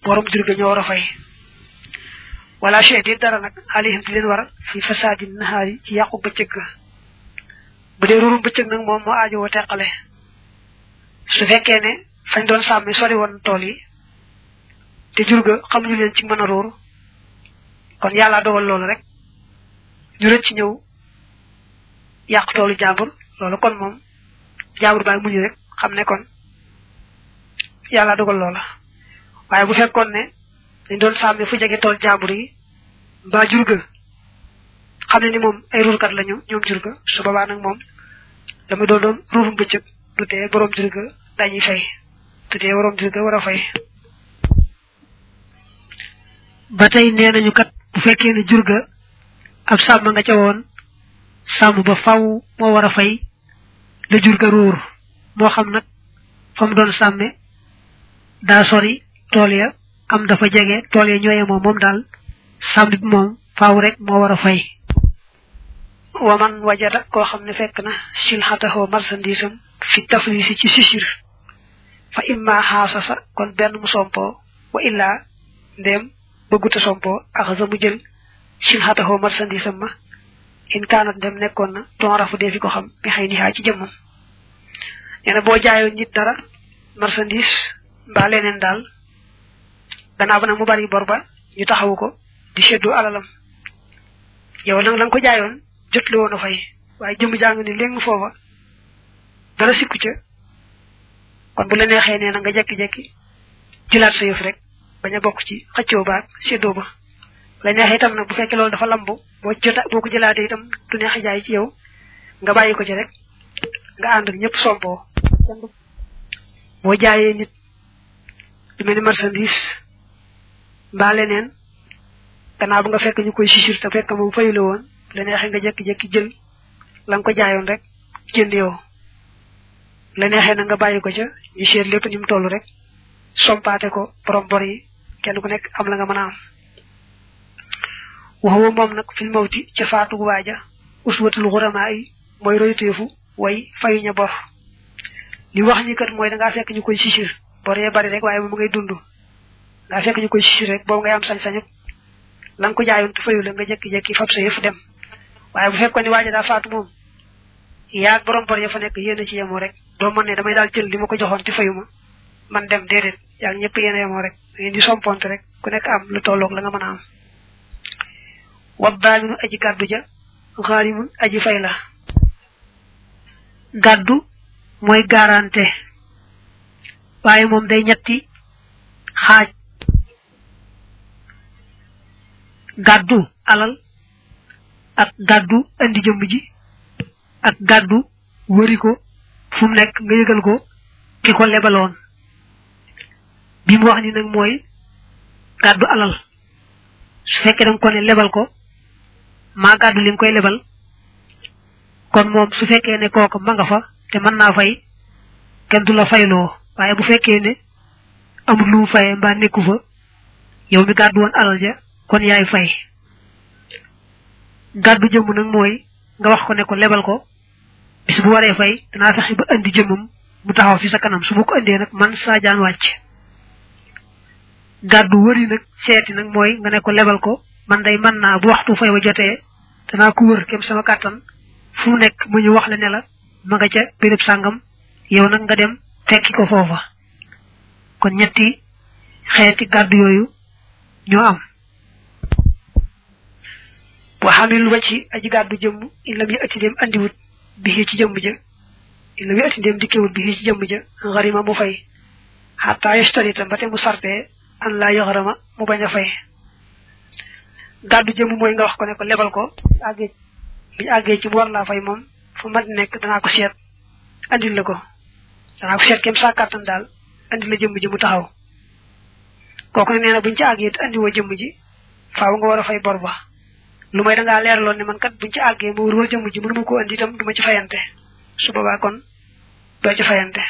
borom jur ga ñoo war a fay wala chey di dara nag alihim di leen war fi fasaadi nahaari ci yàqu bëccëg ga bu dee ruurum bëccëg nag moom moo aajo woo teqale su fekkee ne fañ doon sàmmi sori woon tool yi te jur ga xamuñu leen ci mën a ruur kon yàlla dogal loolu rek ñu rëcc ñëw yàq toolu jàmbur loolu kon moom jàmbur baa muñu rek xam ne kon yàlla dogal loola waaye bu fekkoon ne dañ doon sàmmi fu jege tool jàmbur yi mbaa jur ga xam ne ni moom ay ruurkat lañu ñoom jur ga su boobaa nag moom la muy doon doon ruurum bëccëg du tee borom jur ga dañuy fay du tee borom jur ga war a fay ba tey nee nañu kat bu fekkee ne jur ga ab sàmm nga ca woon sàmm ba faw moo war a fay la jur ga ruur moo xam nag fa mu doon sàmme daa sori tool ya am dafa jege tool ya ñooye moom moom daal sàmm bi moom faaw rek moo war a fay waman wajada koo xam ne fekk na silxataxoo marchandisam fi taflisi ci sisir fa imma xaasasa kon benn mu sompoo wa illaa ndéem bëgguta sompoo axasa mu jël silxataxoo marchandisam ma in kaanat ndem nekkoon na ton rafu dee fi ko xam mi xëy nixaa ci jëmmam nee na boo jaayoon nit dara marchandise mbaa leneen daal gannaaw ba nag mu bari bor ba ñu taxawu ko di seddu alalam yow nag la nga ko jaayoon jot li woon a fay waaye jëmm jàng ni léegi foofa dara sikku ca kon bu la neexee nee na nga jekki-jekki jëlaat sa yëf rek bañ a bokk ci xëccoo baag séddoo ba la neexee itam nag bu fekkee loolu dafa lambu boo jota boo ko jëlaatee itam du neex a jaay ci yow nga bàyyi ko ci rek nga ànd ak ñëpp sompoo boo jaayee nit lu mel ni marchandise mbaa leneen gannaaw bu nga fekk ñu koy sisir te fekk moom fayu la woon la neexee nga jekki-jekki jël la nga ko jaayoon rek jënd yow la neexee na nga bàyyi ko ca ñu seet lépp ni mu toll rek sompaate ko borom bor yi kenn ku nekk am la nga mën a am waxuma moom nag fil mawti ca faatu waaja uswatul xuramaa yi mooy royteefu way fayuña bor li wax ñi kat mooy da ngaa fekk ñu koy sisir bor yee bari rek waaye moom ngay dund ngaa fekk ñu koy sisir rek boobu ngay am sañ-sañu la nga ko jaayoon te fayu la nga jekki-jekki fab sa yëf dem waaye bu fekkoon ne waaja daa faatu moom yaag borom bor ya fa nekk yéen a ci yemoo rek doo mën ne damay daal jël li ma ko joxoon te fayu ma man dem déedéet yaag ñëpp yéen a yemoo rek da ngeen di somponte rek ku nekk am lu tolloog la nga mën a am wa daaminu aji gàddu ja xaarimun aji fay la gàddu mooy garanté waaye moom day ñetti xaaj gàddu alal ak gàddu andi jëmm ji ak gàddu wëri ko fu mu nekk nga yëgal ko ki ko lebaloon bi mu wax ni nag mooy gàddu alal su fekkee danga ko ne lebal ko maa gàddu li nga koy lebal kon moom su fekkee ne kooku ma nga fa te mën naa fay kenn du la fayloo waaye bu fekkee ne amul lu mu fayee mbaa nekku fa yow mi gàddu woon alal ja kon yaay fay gàddu jëmm nag mooy nga wax ko ne ko lebal ko bis bu waree fay danaa fexe ba andi jëmmam mu taxaw fi sa kanam su ma ko andee nag man saa jaan wàcc gàddu wëri nag seeti nag mooy nga ne ko lebal ko man day mën naa bu waxtu fay wa jotee danaa ko wër kem sama kàttan fu mu nekk mu ñu wax la ne la ma nga ca béréb sàngam yow nag nga dem fekki ko foofa kon ñetti xeeti gàddu yooyu ñoo am wa xamil wacci aji gàddu jëmm in lam yi ati dem andiwut bi ci jëmm ja in lam yi ati dem dikkewut bi ci jëmm ja xarima mu fay xataa yastarita ba te mu sartee an laa yoxarama mu bañ a fay gàddu jëmm mooy nga wax ko ne ko lebal ko àggee biñu àggee ci mu war laa fay moom fu mat nekk danaa ko seet andil la ko danaa ko seet kem saa kàttan daal andil la jëmm ji mu taxaw kooku ne nee na buñu ci àggee te andiwoo jëmm ji faaw nga war a fay bor ba lu may dangaa leeraloon ne man kat buñu ci àggee ma wër jëmm ji mënuma ko andi itam du ma ci fayante su boobaa kon doo ci fayante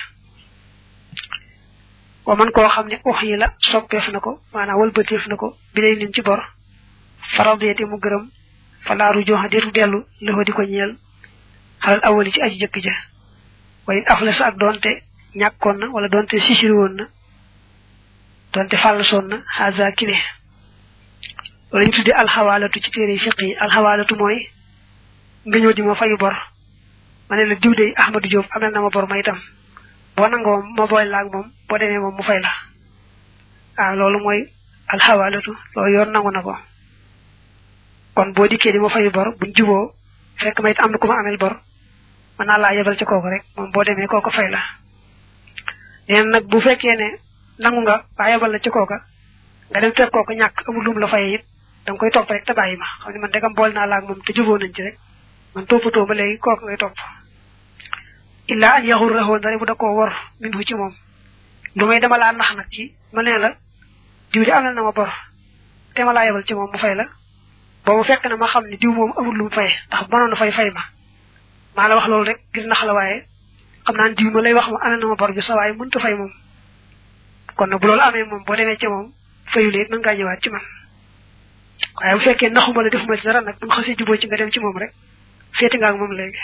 wa man koo xam ne wax yi la soppeef na ko maanaam wëlbateef na ko bi lay nin ci bor faradiyati mu gërëm falaaru joxa deetu dellu loxo di ko ñeel xalal awali ci aji jëkk ja wayin afla sa ak doonte ñàkkoon na wala doonte sisiri woon na donte fàll soon na haza kile wala ñu tuddi alxawaalatu ci téere fiq yi alxawaalatu mooy nga ñëw di ma fayu bor ma ne la diw de Ahmadou Diop amel na ma bor ma itam boo nangoo ma boy laag moom boo demee moom mu fay la waaw loolu mooy alxawaalatu loolu yoon nangu na ko kon boo dikkee di ma fayu bor buñ juboo fekk ma it am na ku ma amel bor mën naa laa yebal ci kooku rek moom boo demee kooku fay la neen nag bu fekkee ne nangu nga waa yebal la ci kooka nga dem fekk kooku ñàkk amul lum la fay it da nga koy topp rek te bàyyi ma xam ne man degam bool naa laag moom te juboo nañ ci rek man toppatoo ba léegi kooku ngay topp illaa an yaxur raxoon dara bu da koo wor min hu ci moom lu may dama laa nax nag ci ma nee la diw di amel na ma bor te ma laa yebal ci moom mu fay la boobu fekk na ma xam ne diw moom amul lu mu fay ndax mënoon na fay fay ma maa la wax loolu rek ngir nax la waaye xam naa diw ma lay wax ma amel na ma bor bi sa waaye mënta fay moom kon nag bu loolu amee moom boo demee ci moom fayul it mën ngaa ñëwaat ci man waaye bu fekkee naxuma la defuma ci dara nag bu nga xasee juboo ci nga dem ci moom rek féeti nga ak moom léegi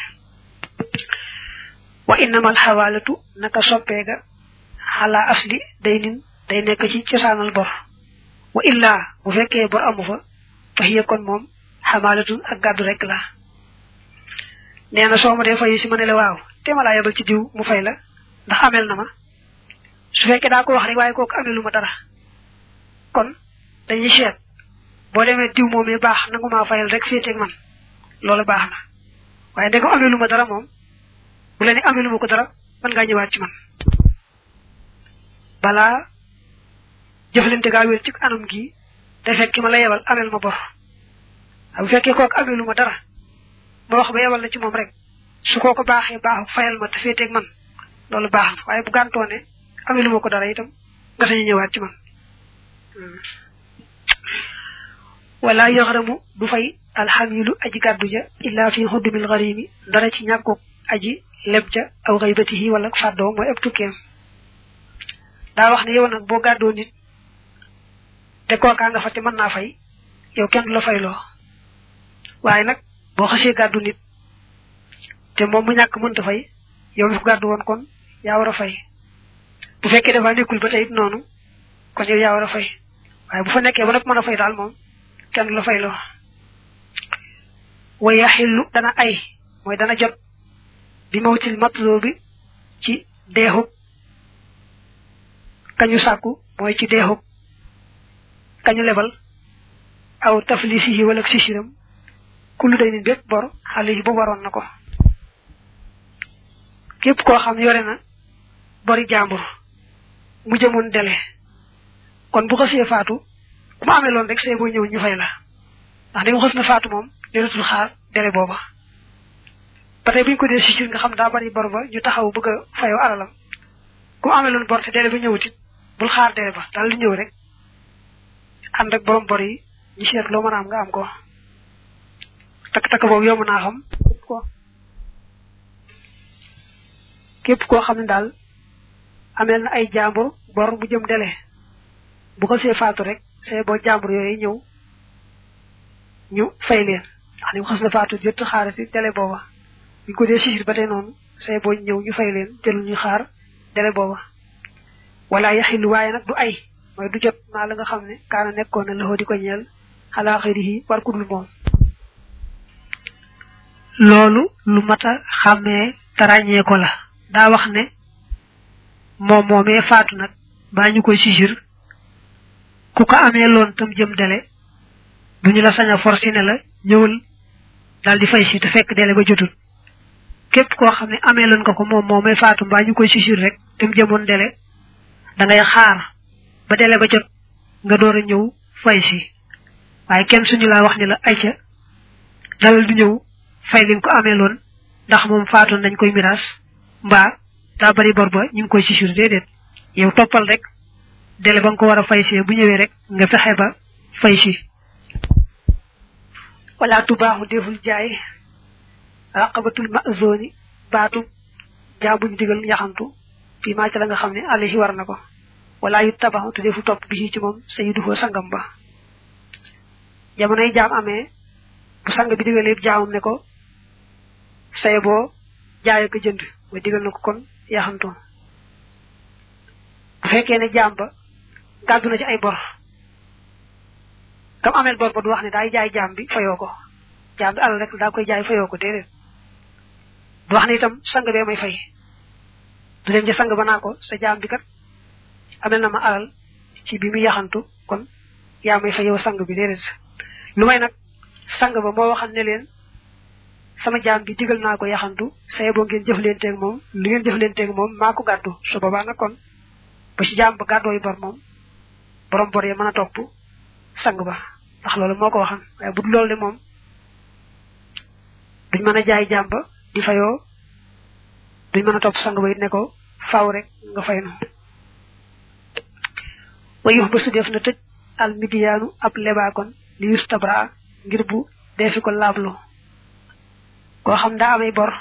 wa innamal xawaalatu naka soppeega xalaa asli day nin day nekk ci cosaanal bor wa illaa bu fekkee bor amu fa fa hiya kon moom xamaalatun ak gàddu rek la nee na soo ma dee fayu si ma ne la waaw te ma laa yebal ci diw mu fay la ndax amel na ma su fekkee daa ko wax rek waaye kooku amelu ma dara kon dañuy seet boo demee diw moomee baax nangu maa fayal rek féeteeg man loolu baax na waaye ndegam amelu ma dara moom bu la ne amelu ma ko dara mën ngaa ñëwaat ci man balaa jëflante gaa wér ci anam gi day fekk ki ma la yebal amel ma bor bu fekkee kooku amelu ma dara ma wax ba yebal la ci moom rek su kooko baaxee baaxu fayal ma te féeteeg man loolu baax na waaye bu gàntoo ne amelu ma ko dara itam nga sañu ñëwaat ci man wala yaxramu du fay alxamilu aji gàddu ja illa fi xuddumil garimi dara ci ñàkkuk aji leb ja aw xaybatihi wala fàddoo mooy ab tukkeem daa wax ne yow nag boo gàddoo nit te kookaa nga fa te mën naa fay yow kenn du la fayloo waaye nag boo xasee gàddu nit te moom mu ñàkk mënta fay yow mi ko gàddu woon kon yaa war a fay bu fekkee dafa nekkul ba tey it noonu kon yow yaa war a fay waaye bu fa nekkee ba nag mën a fay daal moom kenn du la fayloo wa yaxillu dana ay mooy dana jot bi mawtil matloo bi ci deexub kañu sàkku mooy ci deexub kañu lebal aw taflisihi wala sisiram kullu day ni bépp bor xale yi boobu waroon na ko képp koo xam yore na bori jàmbur mu jëmoon dele kon bu xasee faatu ku ma amee loon rek see boo ñëw ñu fay la ndax da nga xas na faatu moom deletul xaar dele booba ba tey bu ñu ko dee sisir nga xam daa bari bor ba ñu taxaw bëgg a fayoo alalam ku ma amee loon bor te dele ba ñëwutit bul xaar dele ba daal lu ñëw rek ànd ak borom bor yi ñu seet loo mën a am nga am ko takk-takk boobu yomb naa xam ko képp koo xam ne daal ameel na ay jàmbur bor bu jëm dele bu ko see faatu rek see boo jàmbur yooyu ñëw ñu fay leen ndax ni mu xas na faatu jot xaarati dele booba bu ko dee sisir ba tey noonu see boo ñëw ñu fay leen jël ñu xaar dele booba wala yaxilu waaye nag du ay mooy du jot maa la nga xam ne kaana nekkoon na loxo di ko ñeel xalaa xëyri war ku dul moom loolu lu mat a xàmmee tarañee ko la daa wax ne moom moomee faatu nag baa ñu koy sisir ku ko amee loon tam jëm dele du ñu la sañ a forcé ne la ñëwal daal di fay si te fekk dele ba jotul képp koo xam ne amee loon nga ko moom moomee faatu mbaa ñu koy sisir rek tam jëmoon dele da ngay xaar ba dele ba jot nga door a ñëw fay si waaye kenn suñu laa wax ni la ayca dalal du ñëw fay li nga ko amee loon ndax moom faatoon nañ koy miraas mbaa daa bari bor ba ñu ngi koy sisir déedéet yow toppal rek dele ba nga ko war a fay see bu ñëwee rek nga fexe ba fay si wala tubaaxu deful jaay raqabatul mazoni baatu jaa buñ digal yaxantu fii maa ci la nga xam ne alayhi war na ko wala yu tabaxu te defu topp bi ci moom sayyiduhu sangam ba jamonoy jaam amee bu sang bi digal yëpp jaamam ne ko saye boo jaay ko jënd mooy digal na ko kon yaxantu bu fekkee ne jaam ba gàddu na ci ay bor kam amel bor ba du wax ne daay jaay jaam bi fayoo ko jaam bi alal rek daa koy jaay fayoo ko déedéet du wax ne itam sang bee may fay du dem ci sang ba naa ko sa jaam bi kat amel na ma alal ci bi mu yaxantu kon yaa may fay yow sang bi déedéet lu may nag sang ba moo waxal ne leen sama jaam bi digal naa ko yaxantu saye boo ngeen jëflenteeg moom lu ngeen jëflenteeg moom maa ko gàddu su boobaa nag kon ba ci jaam ba gàddoo yi bor moom borom bor yi mën a topp sang ba ndax loolu moo ko waxan waaye bu dul loolu de moom duñ mën a jaay jaam ba di fayoo duñ mën a topp sang ba it ne ko faaw rek nga fay nu wayux ba su def na tëj al midiyaanu ab lebaakon li yustabra ngir bu defi ko laablu koo xam daa amay bor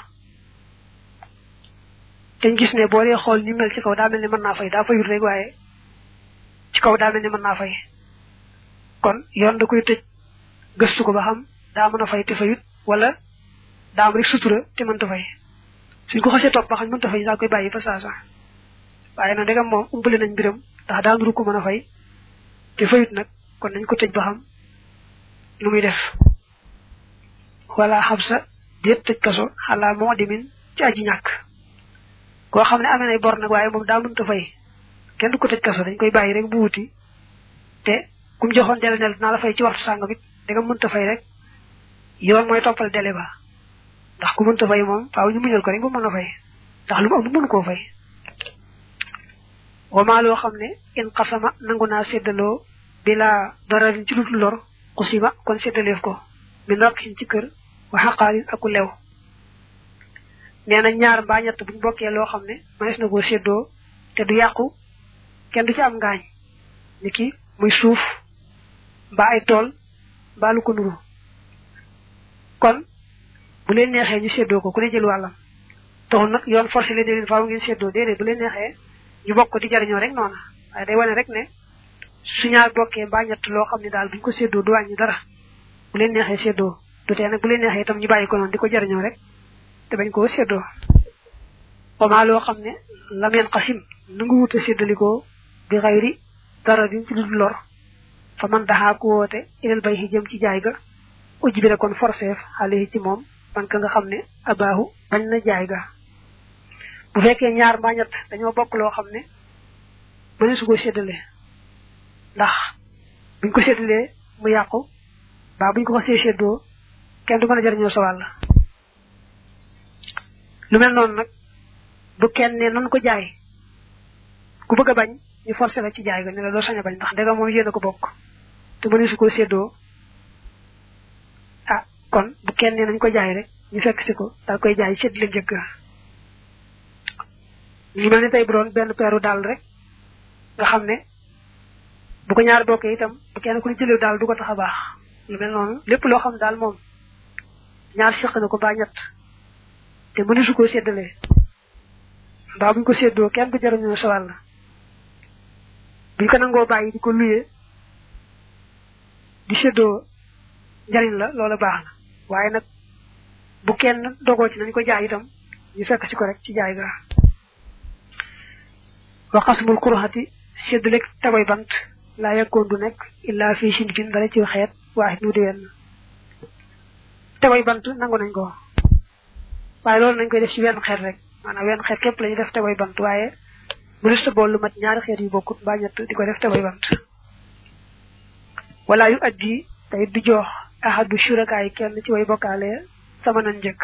te gis ne boo dee xool ni mel ci kaw daa mel ni mën naa fay daa fayut rek waaye ci kaw daa mel ni mën naa fay kon yoon da koy tëj gëstu ko ba xam daa mën a fay te fayut wala daa am rek sutura te mënta fay suñ ko xasee topp ba xam mënta fay daa koy bàyyi fa saasa waaye nag dagam moom umpale nañ mbiram ndax daa nuru ko mën a fay te fayut nag kon nañ ko tëj ba xam lu muy def wala xam sa déet tëj kaso xalaa moo dimin ci aji ñàkk koo xam ne amee nay bor nag waaye moom daa mënta fay kenn du ko tëj kaso dañ koy bàyyi rek bu wuti te kum joxoon dele nel dinaa la fay ci waxtu sàngam it da nga mënta fay rek yoon mooy toppal dele ba ndax ku mënta fay moom faaw ñu muñal ko rek bu mën a fay ndax lu mu am mënu koo fay wamaa loo xam ne in xasama nangu naa séddaloo bila dararin ci lutul lor xusima kon séddaleef ko mi ndox xin ci kër wa xaqaalin aku lew nee na ñaar mbaa ñett buñ bokkee loo xam ne manes na koo séddoo te du yàqu kenn du ci am ngaañ ni ki muy suuf mbaa ay tool mbaa lu ko nuru kon bu leen neexee ñu séddoo ko ku ne jël wàllam taxul nag yoon forcé leen leen faaw ngeen séddoo déedéet bu leen neexee ñu bokk di jariñoo rek noona waaye day wane rek ne su ñaar bokkee mbaa ñett loo xam ne daal buñ ko séddoo du wàññi dara bu leen neexee séddoo du tee nag bu leen neexee itam ñu bàyyi ko noonu di ko jariñoo rek te bañ koo séddoo wamaa loo xam ne lam yeen xasim nangu wut a séddalikoo bi xayri dara diñ ci lu lor fa man daxaa ku woote ilal bay xi jëm ci jaay ga ujj bi kon forceef xale ci moom man ka nga xam ne abaahu bañ na jaay ga bu fekkee ñaar mbaa ñett dañoo bokk loo xam ne mëne su ko séddale ndax buñ ko séddalee mu yàqu baa buñ ko xasee séddoo kenn du mën a jariñoo sa wàll lu mel noonu nag bu kenn ne nan ko jaay ku bëgg a bañ ñu forcé la ci jaay ga ne la doo sañ a bañ ndax dega moom yéen a ko bokk te mëne su ko séddoo ah kon bu kenn ne nañ ko jaay rek ñu fekk si ko daal koy jaay sédd la njëkk ñu mel ni tey bu doon benn peeru daal rek nga xam ne bu ko ñaar bokkee itam bu kenn ku ne jëlee daal du ko tax a baax lu mel noonu lépp loo xam daal moom ñaar seq na ko ba ñett te mënu su ko séddalee mbaa buñ ko séddoo kenn du jariñoo sa wàll buñ ko nangoo bàyyi di ko luyee di séddoo njariñ la loola baax na waaye nag bu kenn dogoo ci nañ ko jaay itam ñu fekk si ko rek ci jaay ga wa xasmul kuruxati séddale tagoy bant laa yekkoon du nekk illaa fii sin fin dara ci xeet waaxit mu di wenn tagoy bant nangu nañ ko waaye loolu nañ koy def ci wenn xeet rek maanaam wenn xeet képp la ñu def tagoy bant waaye mënusta bool lu mat ñaari xeet yu bokkut mbaa ñett di ko def tagoy bant wala yu addi tey du jox ahadu shurakaay kenn ci way bokkaale sama nan njëkk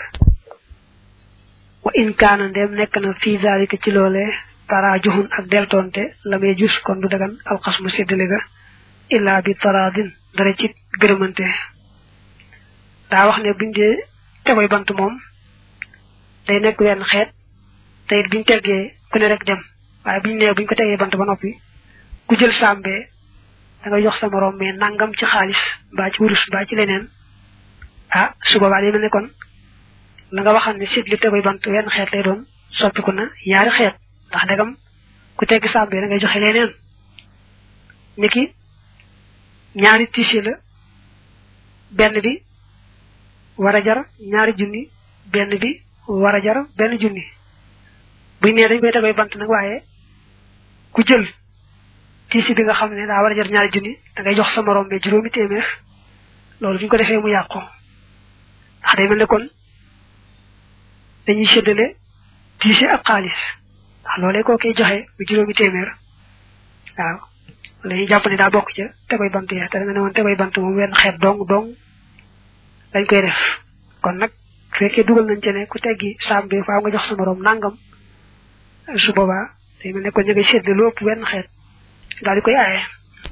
wa in kaana ndem nekk na fii zalika ci loolee tara juxun ak deltonte la may jus kon du dagan alxasmu séddale ga illa bi taradin dara ci gërëmante daa wax ne buñ dee tegoy bant moom day nekk wenn xeet te it biñ teggee ku ne rek dem waaye buñ nee buñ ko tegee bant ba noppi ku jël sàmbee da nga jox sa morom mais nangam ci xaalis mbaa ci wurus mbaa ci leneen ah su boobaa day mel ne kon la nga waxal ne sit li tegoy bant wenn xeet lay doon soppiku na ñaari xeet ndax dagam ku tegg sàmbe da ngay joxe leneen niki ñaari tisi la benn bi war a jar ñaari junni benn bi war a jar benn junni buñ nee dañ koy tegoy bant nag waaye ku jël tiisi bi nga xam ne daa war a jar ñaari junni da ngay jox sa morom be juróomi téeméer loolu bu ñu ko defee mu yàqu ndax day mel ne kon dañuy séddale tiisi ak xaalis ndax loolee koo koy joxe mu juróomi téeméer waaw dañuy jàpp ne daa bokk ca tegoy bant ya te da nga ne woon tegoy bant moom wenn xeet dong dong dañ koy def kon nag fekkee dugal nañ ci ne ku teggi saam bi faaw nga jox sa morom nangam su boobaa day mel ne kon ñu ngay séddale lu ëpp wenn xeet daal di koy aaye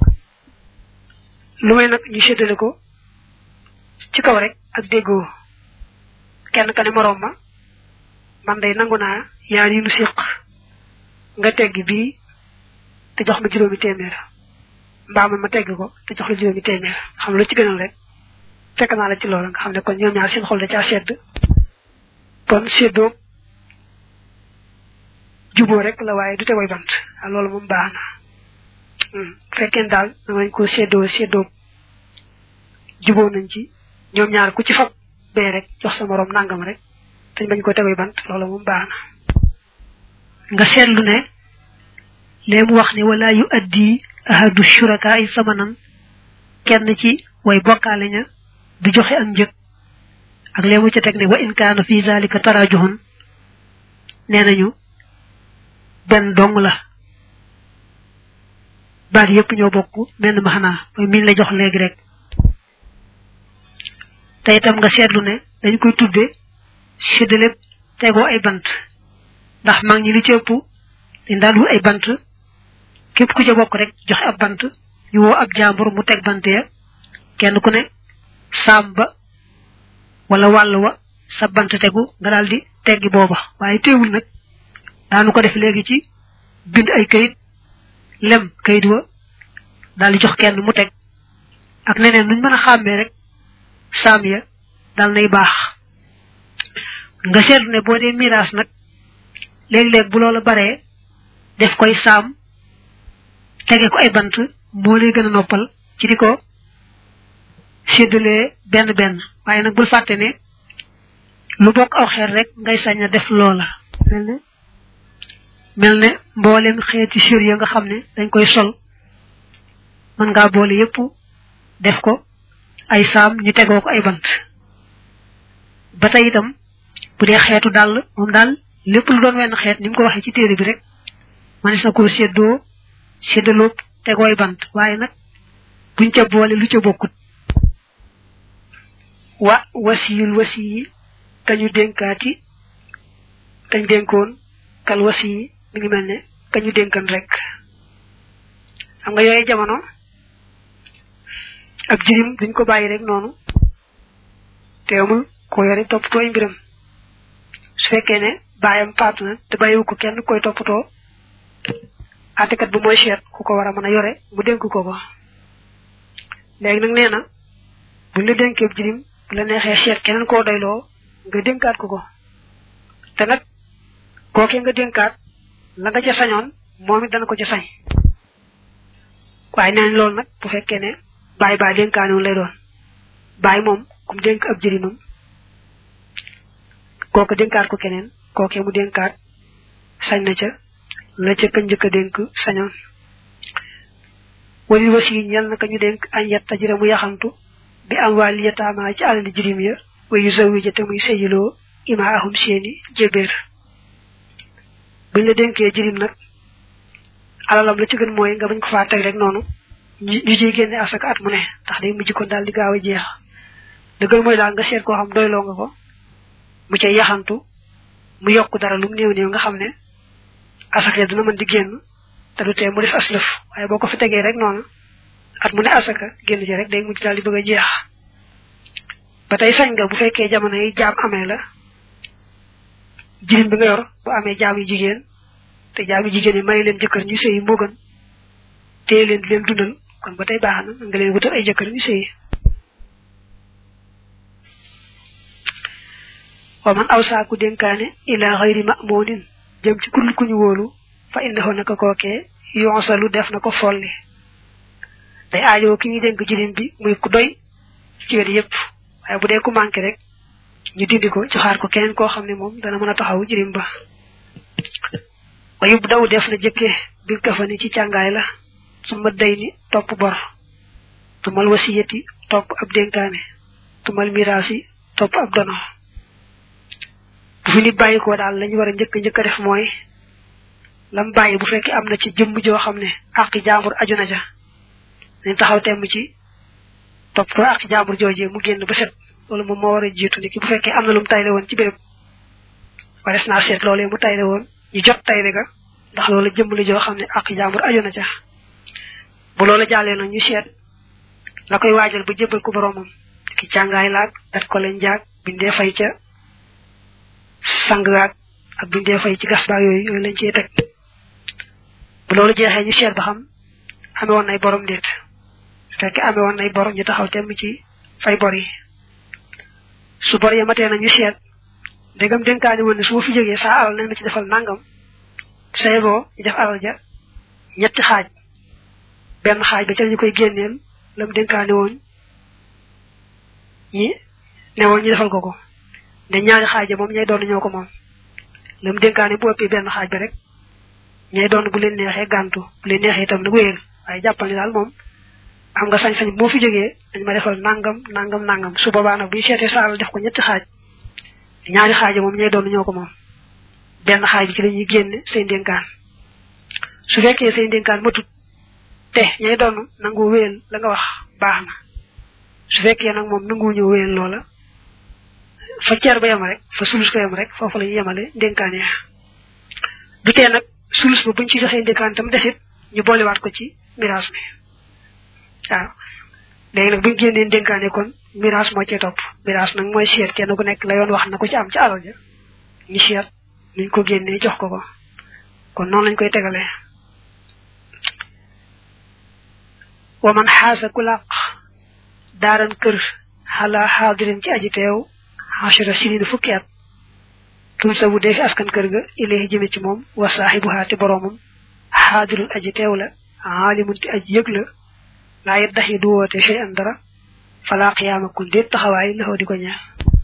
lu may nag ñu séddale ko ci kaw rek ak déggoo kenn ka ne moroom ma man day nangu naa yaar yi nu siq nga tegg bii te jox ma juróomi téeméer mbaa man ma tegg ko te jox la juróomi téeméer xam lu ci gënal rek fekk naa la ci loolu nga xam ne kon ñoom ñaar seen xol da caa sedd kon séddoo juboo rek la waaye du tegoy bant loolu moom baax na fekkeen daal danañ ko séddoo séddoo juboo nañ ci ñoom ñaar ku ci fab bee rek jox sa morom nangam rek te bañ ko tegoy bant loolu moom baax na nga seetlu ne lee mu wax ne wala yu addi ahadu shuraka ay samanan kenn ci way bokkaale ña du joxe ak njëg ak lee mu ca teg ne wa in kaana fi zalika tarajuhun nee nañu benn dong la baat yépp ñoo bokk menn ma xanaa mooy miñ la jox léegi rek te itam nga seetlu ne dañ koy tudde séddale tegoo ay bant ndax mag ñi li ci ëpp dañ daan wut ay bant képp ku ca bokk rek joxe ab bant ñu woo ab jàmbur mu teg bant ya kenn ku ne saam ba wala wàll wa sa bant tegu nga daal di teggi booba waaye teewul nag daanu ko def léegi ci bind ay kayit lem kayit wa daal di jox kenn mu teg ak neneen nuñ mën a xàmmee rek saam ya dal nay baax nga seetlu ne boo dee miraas nag léeg-léeg bu loola baree def koy saam tege ko ay bant moo lay gën a noppal ci di ko séddalee benn benn waaye nag bul fàtte ne lu bokk aw xeer rek ngay sañ a def loola mel ne mel ne mboolem xeeti sér ya nga xam ne dañ koy sol mën ngaa boole yépp def ko ay saam ñu tegoo ko ay bant ba tey itam bu dee xeetu dàll moom daal lépp lu doon wenn xeet ni mu ko waxee ci téere bi rek manis na koo séddoo séddaloo tegooy bant waaye nag buñ ca boole lu ca bokkut wa wasiyul wasi yi kañu dénkaati kañ dénkoon kal wasi yi mi ngi mel ne kañu dénkan rek xam nga yooyu jamono ak jirim duñ ko bàyyi rek noonu teewul ko yore toppatoo ay mbiram su fekkee ne bàyyam faatu na te bàyyiwu ko kenn koy toppatoo àttekat bu mooy seet ku ko war a mën a yore mu dénk ko ko léegi nag nee na buñ la dénkee jirim bu la neexee seet keneen koo doyloo nga dénkaat ko ko te nag kookee nga dénkaat la nga ca sañoon moom it dana ko ca sañ waaye nee nañ loolu nag bu fekkee ne bàyyi baa dénkaanoon lay doon bàyyi moom kum dénk ab jirimam kooku dénkaat ko keneen kookee mu dénkaat sañ na ca la ca ka njëkk a dénk sañoon wali wasi ñel na ka ñu dénk añ yetta jira mu yaxantu bi am waa li yataama ci alali jirim ya wa yu zawi ja te muy sëyiloo ima ahum seeni jébéer buñ la dénkee jirim nag alalam la ci gën mooy nga bañ ko faa teg rek noonu ñu ciy génne asaka at mu ne ndax day mujj kon daal di gaaw a jeex la gën mooy daal nga seet koo xam doyloo nga ko mu cay yaxantu mu yokk dara lu mu néew néew nga xam ne asaka dina mën di génn te du tee mu des aslëf waaye boo ko fi tegee rek noonu at mu ne asaka génn ci rek day mujj daal di bëgg a jeex ba tey sañ nga bu fekkee jamono yi jaam amee la jirim bi nga yor bu amee jaam yu jigéen te jaam yu jigéen yi may leen jëkkër ñu sëyi moo gën téye leen di leen dundal kon ba tey baax na nga leen wutal ay jëkkër ñu sëyi wa man aw saaku dénkaane ila xayri ma'munin jëm ci kurul ku ñu wóolu fa indahu naka kookee yonsalu def na ko folli day aajoo ki ñu dénk jirim bi muy ku doy ci wet yépp waaye bu dee ku manqué rek ñu dindi ko joxaar ko keneen koo xam ne moom dana mën a taxaw jirim ba wa yub daw def na jëkke bil kafani ci càngaay la suma day ni topp bor tumal wasiyati topp ab dénkaane tumal miraasi topp ab dono bu fi nit bàyyi ko daal lañu war a njëkk njëkk a def mooy lam bàyyi bu fekkee am na ci jëmm joo xam ne àqi jaambur aju na ja nañ taxaw temm ci topp ko àqi jaambur joojee mu génn ba set loolu moom moo war a jiitu ni ki bu fekkee am na lu mu tayle woon ci béréb wares naa seet loolee mu tayle woon ñu jot tayle ga ndax loolu jëmm la joo xam ne àqi jaambur aju na ja bu loolu jàllee nag ñu seet la koy waajal ba jébbal ko boromam ki càngaay laag dat ko leen jaag bindee fay ca sang gaag ak bindee fay ci gas baag yooyu yooyu lañ ciy teg bu loolu jeexee ñu seet ba xam amee woon nay borom déet fekk amee woon nay bor ñu taxaw temm ci fay bor yi su bor ya matee na ñu seet ndegam dénkaani woon ne su ma fi jógee saa alal nañ ma ci defal nangam say boo ñu def alal ja ñetti xaaj benn xaaj ba ca ñu koy génneel lam dénkaani woon ñi ne woon ñu defal ko ko ne ñaari xaaj moom ñay doon ñoo ko moom lam dénkaani bu ëppee benn xaaj ba rek ñay doon bu leen neexee gàntu bu leen neexee itam nag wéyal waaye jàppal ni daal moom am nga sañ-sañ moo fi jógee dañ ma defal nangam nangam nangam su boobaa nag bu ñu seetee saal def ko ñetti xaaj ñaari xaaj moom ñay doon ñoo ko moom benn xaaj bi ci la ñuy génne say dénkaan su fekkee say dénkaan matut te ñay doon nangu wéyal la nga wax baax na su fekkee nag moom nangu ñëw wéyal loola fa ceer ba yem rek fa sulus ko yem rek foofu la ñu yemale dénkaan ya du tee nag sulus ba buñ ci joxee dénkaan tam desit ñu boolewaat ko ci miraas mi waaw léegi nag buñ génnee dénkaane kon miraas moo cee topp miraas nag mooy seet kenn ku nekk la yoon wax na ko ci am ci alal ja ñu seet nuñ ko génnee jox ko ko kon noonu lañ koy tegalee wa man xaasa ku làq daaran kër xalaa xaadirin ci aji teew ashara sinina fukki at tun sa bu dee fi askan kër ga ilayhi jëme ci moom wa saaxibuhaa te boroomam xaadirul aji teew la aalimun te aji yëg la laa yet dax yi du woote chey an dara falaa xiyaama kun déet taxawaay laxoo di ko ñaan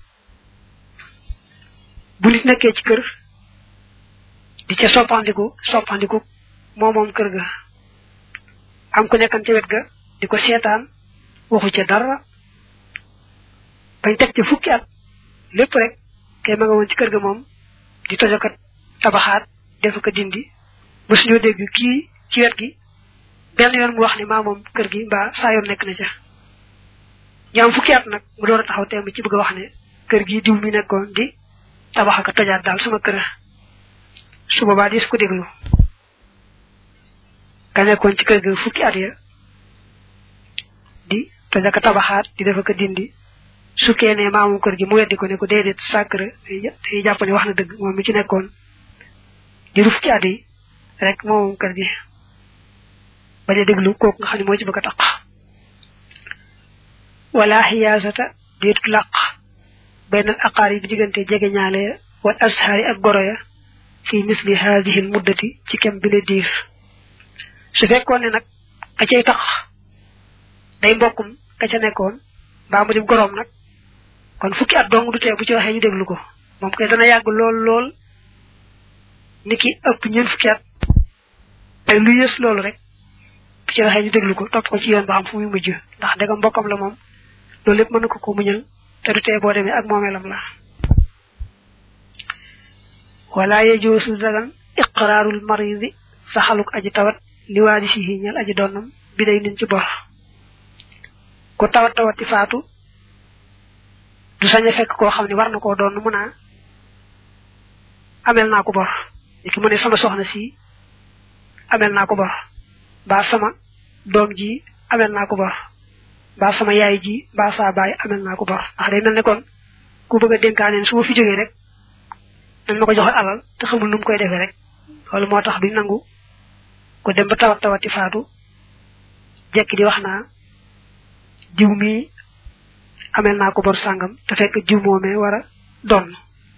bu nit nekkee ci kër di ca soppandiku soppandiku moo moom kër ga am ku nekkan ca wet ga di ko seetaan waxu ca dara bañ teg ci fukki at lépp rek kay ma nga woon ci kër ga moom di tojokat tabaxaat def ko dindi ba suñoo dégg kii ci wet gi benn yoon mu wax ne maa moom kër gi mbaa saa yoon nekk na ca ñu am fukki at nag mu door a taxaw teem ci bëgg a wax ne kër gi diw mi nekkoon di tabax ak tojaat daal sama kër su boobaa di su ko déglu ka nekkoon ci kër ga fukki at ya di tojaka tabaxaat di def ko dindi su kee ne maa moom kër gi mu weddi ko ne ko déedéet sacré day jàpp ne wax na dëgg moom mi ci nekkoon di ru fukki at yi rek moo moom kër gi bañ a déglu kooku nga xam ne moo ci bëgg a taq wala xiyaasata déetu làq benn aqaar yi bi diggante jege ñaale wal ashaari ak goro ya fi misli haadihi l muddati ci kem bi le diir su fekkoon ne nag ka cay tax day mbokkum ka ca nekkoon mbaa mu dim goroom nag kon fukki at dong du tee bu ci waxee ñu déglu ko moom kay dana yàgg lool lool ni ki ëpp ñeen fukki at ay lu yées loolu rek bu ci waxee ñu déglu ko topp ko ci yoon ba xam fu muy mujj ndax dega mbokkam la moom loolu lépp mën na ko ko muñal te du tee boo demee ak moomeelam la wala yejoosu dagan iqraarul maridi saxaluk aji tawat li waadi si ñal aji doonam bi day nin ci bor ku tawat tawati faatu du sañ a fekk koo xam ne war na koo doon mu naa amel naa ko bor ki mu ne sama soxna si amel naa ko bor mbaa sama doom ji amel naa ko bor mbaa sama yaay ji mbaa saa baay amel naa ko bor ndax day mel ne kon ku bëgg a dénkaaneen su ma fi jógee rek dañ ma ko joxe alal te xamul nu mu koy defee rek loolu moo tax duñ nangu ko dem ba tawat tawati faatu jekki di wax naa jiw mi amel naa ko bor sàngam te fekk jiw moomee war a doon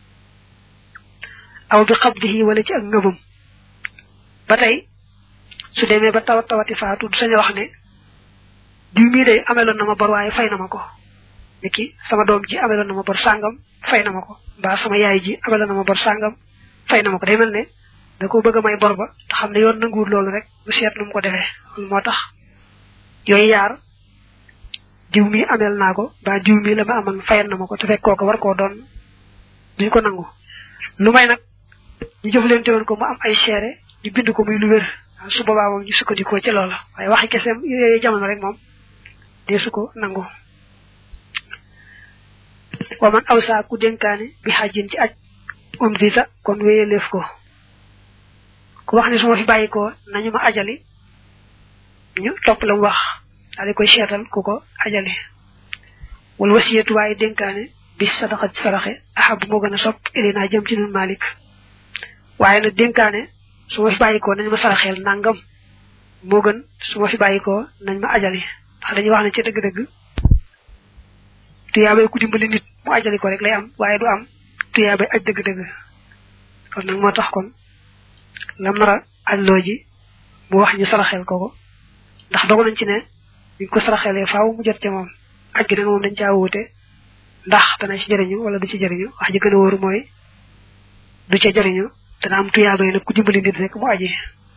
aw bi xabdihi wala ci ak ngëbam ba tey su demee ba tawat tawati faatu du sañ a wax ne diw mii day ameloon na ma bor waaye fay na ma ko ni ki sama doom ji ameloon na ma bor sàngam fay na ma ko mbaa sama yaay ji ameloon na ma bor sàngam fay na ma ko day mel ne da ko bëgg a may bor ba te xam ne yoon nanguwul loolu rek mu seet nu mu ko defee moo tax yooyu yaar diw mi amel naa ko ba diw mi la ma aman fayal na ma ko te fekk kooku war koo doon duñ ko nangu lu may nag ñu jëflante woon ko mu am ay seere ñu bind ko muy lu wér su boobaa moom ñu sukkandikoo ci loola waaye waxi kese yooyu jamono rek moom dee su ko nangu wa man aw saa ku dénkaane bi xajin ci aj um dita kon wéyaleef ko ku wax ne su ma fi bàyyi ko nañu ma ajali ñu topp la mu wax daal di koy seetal ku ko ajali wala wasiyatu waaye dénkaane bi sadaxa saraxe ahab moo gën a sopp ilinaa jëm ci nun malik waaye nag dénkaane su ma fi bàyyi ko nañ ma saraxeel nangam moo gën su ma fi bàyyi ko nañ ma ajali ndax dañuy wax ne ci dëgg-dëgg tuyaabay ku dimbali nit mu ajali ko rek lay am waaye du am tuyaabay aj dëgg-dëgg kon nag moo tax kon lam nar a ajloo ji mu wax ñu saraxeel ko ko ndax dogu nañ ci ne buñ ko saraxeelee faaw mu jot ca moom aj gi nag moom dañ caa wuute ndax dana ci jëriñu wala du ci jëriñu wax ji gën a wóoru mooy du ca jëriñu dana am tuyaabay nag ku dimbali nit rek mu aji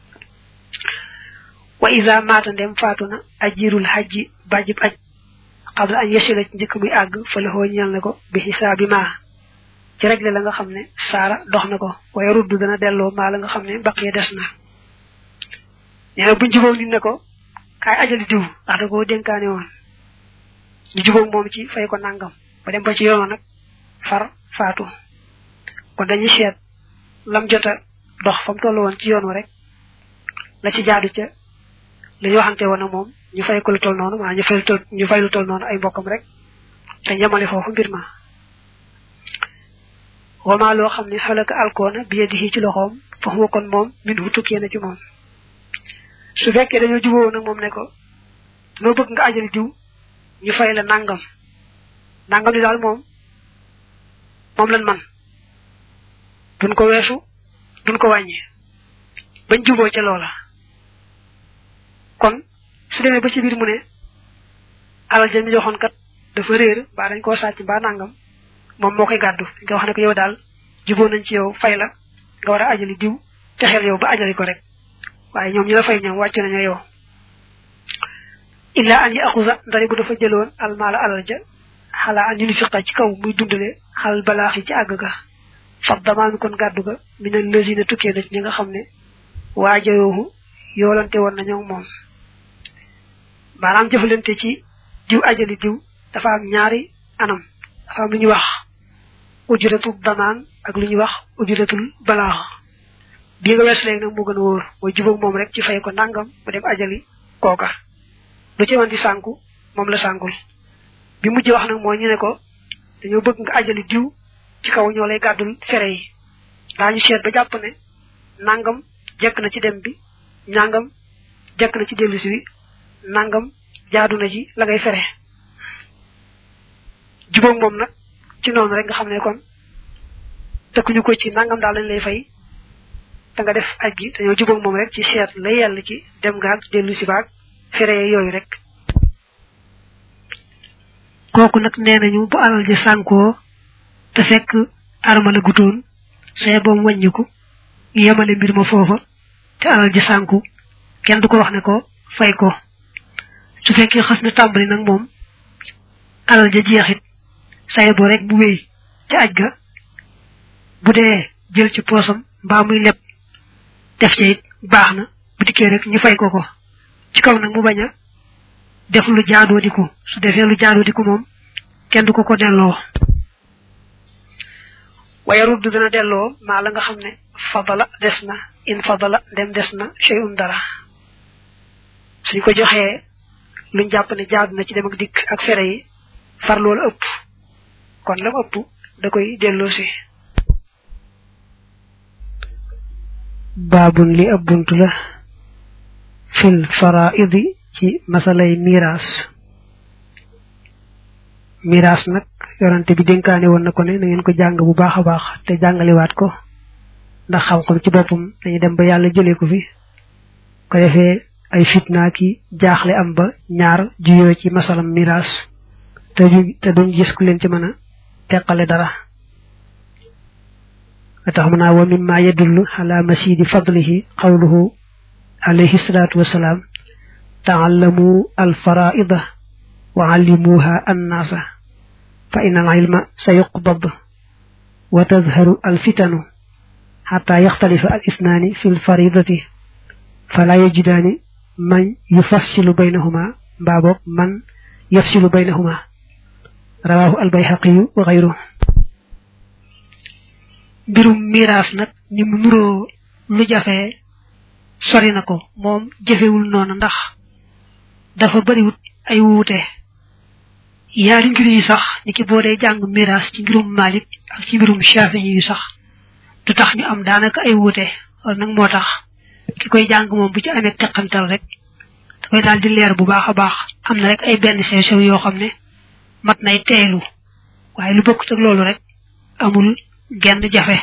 wa isa maata ndem faatu na ajirul xajji bàjjib aj xabla añ yesila ci njëkk muy àgg fa la xoo ñal na ko bi xisaabi maa ci regle la nga xam ne saara dox na ko waaye ruddu dana delloo maa la nga xam ne baqiya des na nee na buñ jubóog nit ne ko kaay ajali diw ndax da koo dénkaane woon ñu jubóog moom ci fay ko nangam ba dem ba ci yoonoo nag far faatu kon dañuy seet lam jota dox fa mu toll woon ci yoon wa rek la ci jaadu ca li ñu waxante woon ak moom ñu fay ko lu toll noonu maa ñu fay lu toll ñu fay lu toll noonu ay mbokkam rek te ñamale foofu mbir ma wama loo xam ne xalaka alkoona bi yadihi ci loxoom foofu kon moom min hu tukkee na ci moom su fekkee dañoo jubóo nag moom ne ko noo bëgg nga ajali diw ñu fay la nangam nangam li daal moom moom lan man duñ ko weesu duñ ko wàññi bañ jubóo ca loola kon su demee ba ci biir mu ne alal ja ñu joxoon kat dafa réer mbaa dañ koo sàcc mbaa nangam moom moo koy gàddu dañ koy wax ne ko yow daal jubóo nañ ci yow fay la nga war a ajali diw te xel yow ba ajali ko rek waaye ñoom ñi la fay ñoom wàcc nañu yow illa an yi axusa ndari bu dafa jëloon almaala alal ja xalaa an yunu fiqa ci kaw muy dundale xal balaax yi ci àgg ga fab damaami kon gàddu ga mi ne lësina tukkee na ci ñi nga xam ne waajayoohu yoolante woon na ñoom moom maanaam jëfalante ci diw ajali diw dafa am ñaari anam dafa am lu ñuy wax ujuratul damaan ak lu ñuy wax ujuratul balaax bii nga weesu léegi nag moo gën a wóor mooy jubóog moom rek ci fay ko nangam mu dem ajali kooka lu ci woon di sànku moom la sànkul bi mujj wax nag mooy ñu ne ko dañoo bëgg nga ajali diw ci kaw ñoo lay gàddul fere yi daañu seet ba jàpp ne nangam jekk na ci dem bi nangam jekk na ci dellusi wi nangam jaadu na ci la ngay fere jubóog moom nag ci noonu rek nga xam ne kon tëkkuñu ko ci nangam daal lañ lay fay te nga def aj gi dañoo jubóog moom rek ci seet la yàlla ci dem gaag dellusi baag fere yooyu rek kooku nag nee nañu bu alal ji sànkoo te fekk arma la gutoon say boom wàññiku yemale mbir ma foofa te alal ji sànku kenn du ko wax ne ko fay ko su fekkee xas na tàmbali nag moom alal ja jeexit say bo rek bu wéy ci aj ga bu dee jël ci poosam mbaa muy leb def ca it baax na bu dikkee rek ñu fay ko ko ci kaw nag mu bañ a def lu jaadoo diku su defee lu jaadoo diku moom kenn du ko ko delloo waaye rudd dana delloo maa la nga xam ne fadala des na in fadala dem des na shay'un dara suñ ko joxee luñ jàpp ne jaadu na ci dem ak dikk ak fere yi far loolu ëpp kon lam ëpp da koy delloo si baabun li ab bunt la fil faraidi ci masalay miraas miraas nag yorante bi dénkaane woon na ko ne na ngeen ko jàng bu baax a baax te jàngaliwaat ko ndax xam-xam ci boppam dañuy dem ba yàlla jëlee ko fi ko defee ay fitna ki jaaxle am ba ñaar juyoo ci masalam miraas te du te duñ gis ku leen ci mën a teqale dara tax mu naa wa mimma yadullu ala masidi fadlihi qawluhu alayhi salatu wassalam ta'allamu al-fara'ida wa 'allimuha an-nasa fa inna al-'ilma sayuqbad wa tadhharu al-fitanu hatta yakhtalifa al-ithnani fi al-faridati fala yajidani man yufassilu baynahuma babok man yafsilu baynahuma rawahu al-bayhaqi wa ghayruhu mbirum miraas nag ni mu nuroo lu jafe sori na ko moom jafewul noonu ndax dafa bariwut ay wuute yaari ngir yi sax ni ki boo dee jàng miraas ci mbirum malik ak ci mbirum shafi'i yi sax du tax ñu am daanaka ay wuute wala nag moo tax ki koy jàng moom bu ci amee teqantal rek dafay daal di leer bu baax a baax am na rek ay benn sew sew yoo xam ne mat nay teelu waaye lu bokkut ak loolu rek amul genn jafe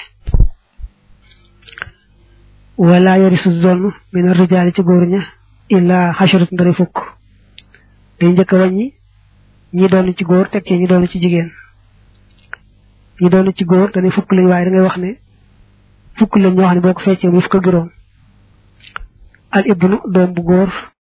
wala yarisu doon min ar-rijaali ci góor ña illa xasharat ndari fukk day njëkk a wàññi ñi doon ci góor teg ci ñi doon ci jigéen ñi doon ci góor dañuy fukk lañ waaye da ngay wax ne fukk lañ ñoo xam ne boo ko feccee muy fukk ak juróom al ibnu doom bu góor